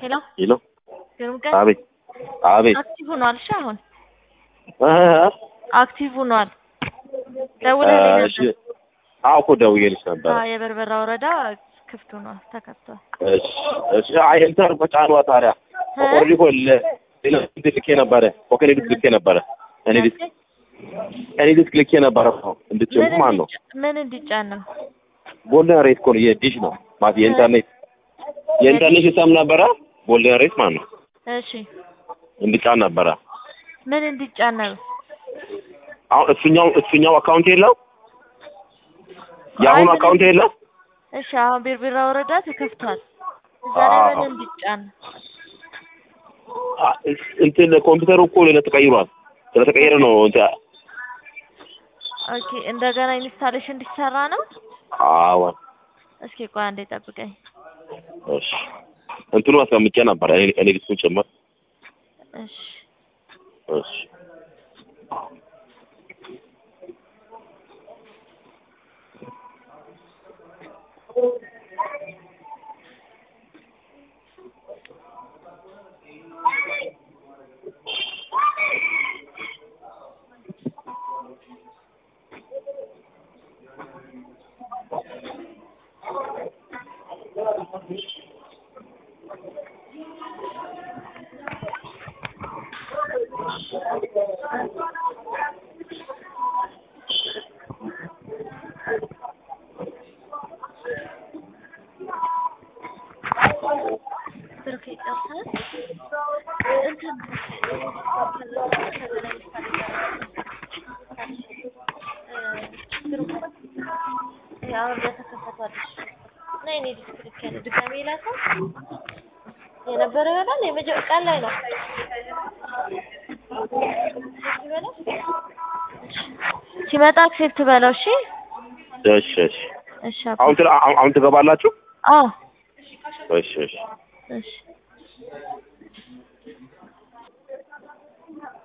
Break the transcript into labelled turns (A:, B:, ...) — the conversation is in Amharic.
A: ሄሎ
B: ሄሎ
A: ግሩም ቀን
B: አቤት አቤት
A: አክቲቭ ሆኗል። እሺ አሁን
B: እ
A: አክቲቭ ሆኗል። ደውለህልኝ
B: እሺ
A: ነበር።
B: አዎ እኮ ደውዬልሽ ነበረ።
A: አዎ የበርበራ ወረዳ ክፍት ሆኗል፣ ተከፍቷል።
B: እሺ እሺ አይ እንትን እኮ ጫኗ ታዲያ
A: እ?
B: ኦልሬዲ እኮ ለ- ሌላ ዲስክ ልኬ ነበረ እኮ ከእኔ ዲስክ ልኬ ነበረ እኔ ዲስክ እኔ ዲስክ ልኬ ነበረ እኮ እንድትጭኑ
A: ምን
B: ማለት ነው።
A: እንዲጫ- ምን እንዲጫን ነው?
B: ጎልደን ሬት እኮ ነው የዲሽ ነው ማለት የኢንተርኔት የኢንተርኔት ሲስተም ነበረ ጎልደን ሬት ማለት ነው
A: እሺ
B: እንዲጫን ነበረ።
A: ምን እንዲጫን ነው?
B: አሁን እሱኛው እሱኛው አካውንት የለው የአሁኑ
A: አይ፣ ምን-
B: አካውንት የለው
A: እሺ አሁን ቢርቢራ ወረዳ ተከፍቷል። እዛ ላይ
B: አዎ።
A: ምን እንዲጫን ነው?
B: አ- እንትን ኮምፒውተሩ እኮ ሌላ ተቀይሯል። ስለተቀየረ ነው እንትን
A: ኦኬ እንደገና ኢንስታሌሽን እንዲሰራ ነው።
B: አዎ
A: እስኪ ቆይ አንዴ ጠብቀኝ።
B: እሺ እንትኑ አስቀምጬ ነበረ እኔ እኔ ዲስኩን ጭምር
A: እሺ
B: እሺ
A: ብሩክ ይጨርሳል። እንትን አሁን በተከፈቷለች እና የኔ ዲስክ ልክ ያለ ድጋሜ ላከው የነበረ ይሆናል። የመጀ- ቀን ላይ ነው ሲመጣ አክሴፕት በለው። እሺ
B: እሺ እሺ
A: እሺ አባ።
B: አሁን ትላ- አሁን አሁን ትገባላችሁ?
A: አዎ
B: እሺ እሺ
A: እሺ